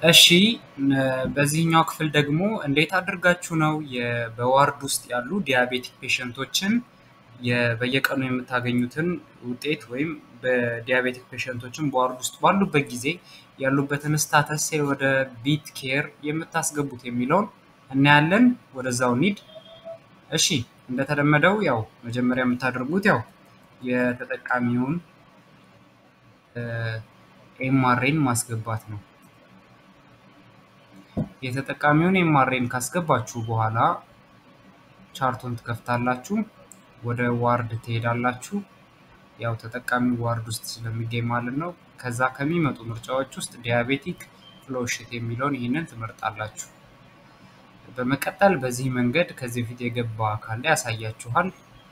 እሺ በዚህኛው ክፍል ደግሞ እንዴት አድርጋችሁ ነው በዋርድ ውስጥ ያሉ ዲያቤቲክ ፔሸንቶችን በየቀኑ የምታገኙትን ውጤት ወይም በዲያቤቲክ ፔሸንቶችን በዋርድ ውስጥ ባሉበት ጊዜ ያሉበትን ስታተስ ወደ ቢት ኬር የምታስገቡት የሚለውን እናያለን። ወደዛው ኒድ። እሺ እንደተለመደው ያው መጀመሪያ የምታደርጉት ያው የተጠቃሚውን ኤምአርኤን ማስገባት ነው። የተጠቃሚውን ኤምአርኤን ካስገባችሁ በኋላ ቻርቱን ትከፍታላችሁ። ወደ ዋርድ ትሄዳላችሁ። ያው ተጠቃሚ ዋርድ ውስጥ ስለሚገኝ ማለት ነው። ከዛ ከሚመጡ ምርጫዎች ውስጥ ዲያቤቲክ ፍሎሽት የሚለውን ይህንን ትመርጣላችሁ። በመቀጠል በዚህ መንገድ ከዚህ በፊት የገባ ካለ ያሳያችኋል።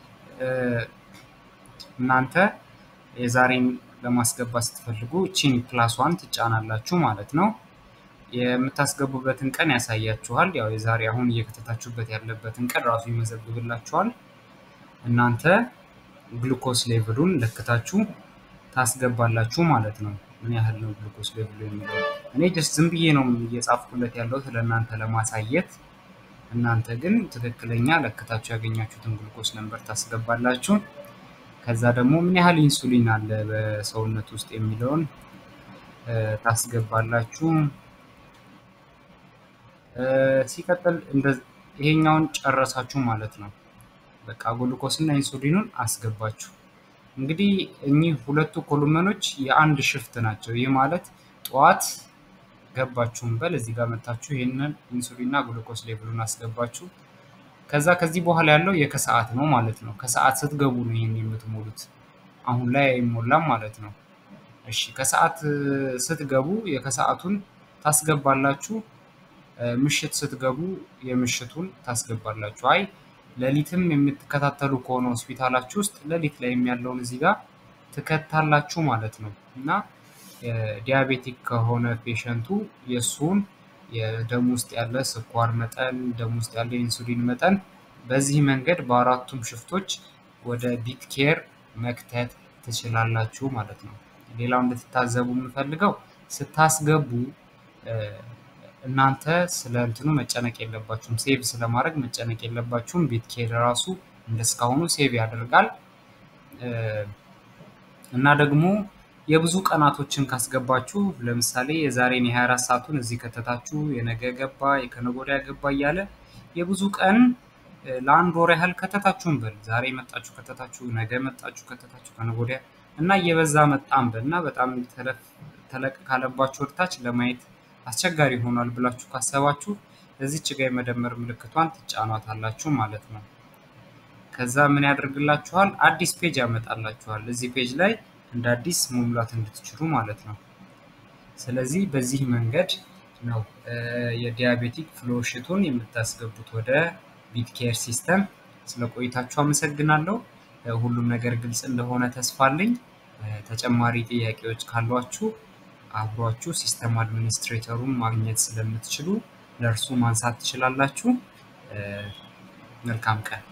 እናንተ የዛሬን ለማስገባት ስትፈልጉ ቺን ፕላስ ዋን ትጫናላችሁ ማለት ነው። የምታስገቡበትን ቀን ያሳያችኋል። ያው የዛሬ አሁን እየከተታችሁበት ያለበትን ቀን ራሱ ይመዘግብላችኋል። እናንተ ግሉኮስ ሌቭሉን ለክታችሁ ታስገባላችሁ ማለት ነው። ምን ያህል ነው ግሉኮስ ሌቭሉ የሚለው እኔ ጀስት ዝም ብዬ ነው እየጻፍኩለት ያለሁት ለእናንተ ለማሳየት። እናንተ ግን ትክክለኛ ለክታችሁ ያገኛችሁትን ግሉኮስ ነንበር ታስገባላችሁ። ከዛ ደግሞ ምን ያህል ኢንሱሊን አለ በሰውነት ውስጥ የሚለውን ታስገባላችሁ። ሲቀጥል ይሄኛውን ጨረሳችሁ ማለት ነው። በቃ ግሉኮስ እና ኢንሱሊኑን አስገባችሁ። እንግዲህ እኚህ ሁለቱ ኮሎመኖች የአንድ ሽፍት ናቸው። ይህ ማለት ጠዋት ገባችሁም በል እዚህ ጋር መታችሁ ይህንን ኢንሱሊንና ግሉኮስ ሌቭሉን አስገባችሁ። ከዛ ከዚህ በኋላ ያለው የከሰዓት ነው ማለት ነው። ከሰዓት ስትገቡ ነው ይህን የምትሞሉት። አሁን ላይ አይሞላም ማለት ነው። እሺ ከሰዓት ስትገቡ የከሰዓቱን ታስገባላችሁ። ምሽት ስትገቡ የምሽቱን ታስገባላችሁ። አይ ሌሊትም የምትከታተሉ ከሆነ ሆስፒታላችሁ ውስጥ ሌሊት ላይ ያለውን እዚህ ጋር ትከታላችሁ ማለት ነው። እና ዲያቤቲክ ከሆነ ፔሸንቱ የእሱን የደም ውስጥ ያለ ስኳር መጠን፣ ደም ውስጥ ያለ ኢንሱሊን መጠን በዚህ መንገድ በአራቱም ሽፍቶች ወደ ቢት ኬር መክተት ትችላላችሁ ማለት ነው። ሌላው እንድትታዘቡ የምፈልገው ስታስገቡ እናንተ ስለ እንትኑ መጨነቅ የለባችሁም። ሴቭ ስለማድረግ መጨነቅ የለባችሁም። ቢት ኬር ራሱ እንደስካሁኑ ሴቭ ያደርጋል እና ደግሞ የብዙ ቀናቶችን ካስገባችሁ ለምሳሌ የዛሬን የ24 ሰዓቱን እዚህ ከተታችሁ የነገ ገባ የከነገ ወዲያ ገባ እያለ የብዙ ቀን ለአንድ ወር ያህል ከተታችሁን በል ዛሬ መጣችሁ ከተታችሁ፣ ነገ መጣችሁ ከተታችሁ፣ ከነገ ወዲያ እና እየበዛ መጣም በል እና በጣም ተለቅ ካለባችሁ ወደታች ለማየት አስቸጋሪ ሆኗል ብላችሁ ካሰባችሁ እዚች ጋ የመደመር ምልክቷን ትጫኗታላችሁ ማለት ነው። ከዛ ምን ያደርግላችኋል? አዲስ ፔጅ ያመጣላችኋል። እዚህ ፔጅ ላይ እንደ አዲስ መሙላት እንድትችሉ ማለት ነው። ስለዚህ በዚህ መንገድ ነው የዲያቤቲክ ፍሎሽቱን የምታስገቡት ወደ ቢት ኬር ሲስተም። ስለ ቆይታችሁ አመሰግናለሁ። ሁሉም ነገር ግልጽ እንደሆነ ተስፋ አለኝ። ተጨማሪ ጥያቄዎች ካሏችሁ አብሯችሁ ሲስተም አድሚኒስትሬተሩን ማግኘት ስለምትችሉ ለእርሱ ማንሳት ትችላላችሁ። መልካም ቀን